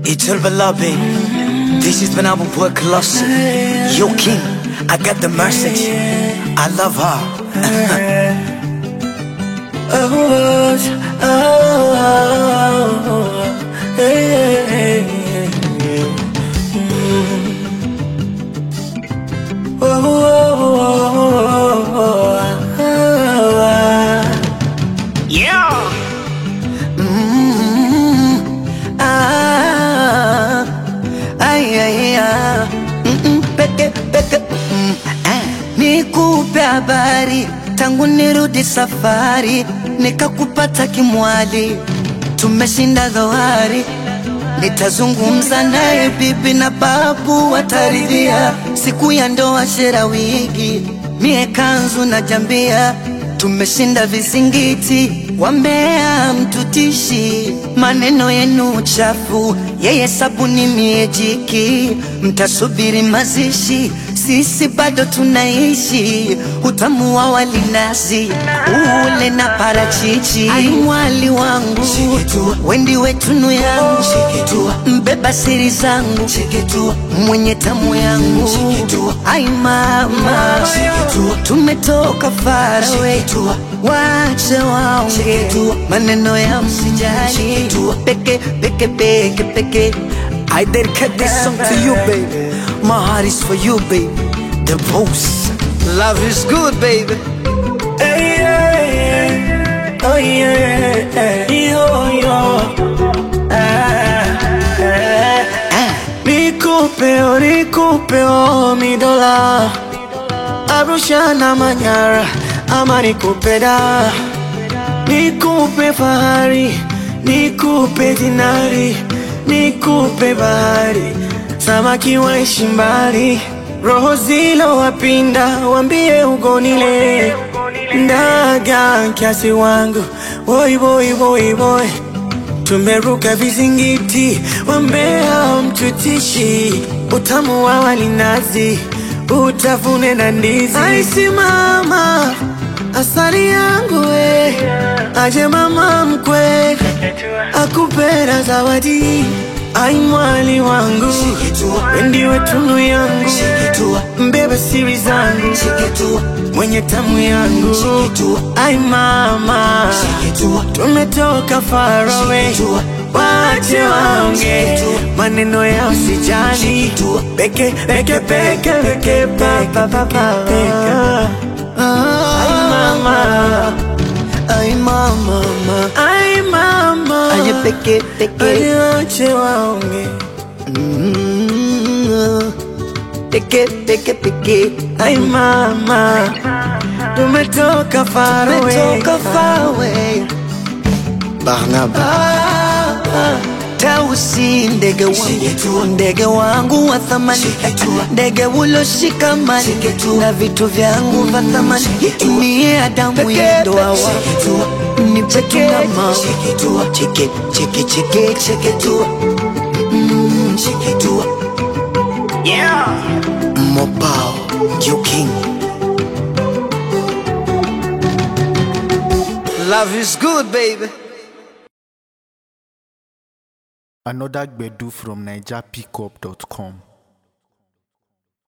Itul Bala, baby. This is when I will work closer. Yo, King, I got the message. I love her. Oh, oh, oh, hey, hey, hey. Mm. Oh, oh, oh, oh, oh. Yeah. Ah, ay, ay, ah. Mm-mm, peke, peke, mm, ah. Nikupe habari tangu nirudi safari, nikakupata kimwali, tumeshinda dhoari. Nitazungumza naye bibi na babu wataridhia, siku ya ndoa shera wigi, mie kanzu na jambia, tumeshinda vizingiti, wambea mtutishi, maneno yenu chafu, yeye sabuni mie jiki, mtasubiri mazishi, sisi bado tunaishi, utamu wa walinazi ule na parachichi, ai mwali wangu wendi wetunu yangu mbeba siri zangu mwenye tamu yangu ai mama tumetoka farawe wache waonge maneno ya msijali peke peke peke peke I dedicate this song to you, baby. My heart is for you, baby. The boss. Love is good, baby. Hey, yeah, yeah. Oh yeah, yo, yo. Ah, ah. Nikupe, oh, nikupe, oh, mi dola Arusha na Manyara ama nikupe da Nikupe fahari, nikupe dinari, nikupe bahari Samaki waishi mbali, roho zilo wapinda, wambie ugonile Ndaga kiasi wangu, boy boy boy boy Tumeruka vizingiti, wambea mtutishi, utamu wa walinazi, utafune na ndizi. Aisi mama, asali yangu we, aje mama mkwe, akupera zawadi. Ai mwali wangu, wendiwe tunu yangu, mbebe siri zangu, mwenye tamu yangu. Ai mama, tumetoka far away, wache waonge maneno ya usijali, peke peke peke peke pa pa pa pa peka. Ai mama, Ay, mama, mama. ai mama, Aye, peke, peke. Aje wache waonge Mm, Peke, peke, peke. Ai mama, tumetoka far away, Tumetoka far away. Barnaba. Tausi ndege wangu, ndege wangu wa thamani, ndege uloshikamani na vitu vyangu vya thamani, niye Adamu ya ndoa wangu, ni peke na mama, cheke cheke cheke cheke tu, Mm, cheke tu, Mobile. You king. Love is good, baby. Another Gbedu from NigerPickup.com.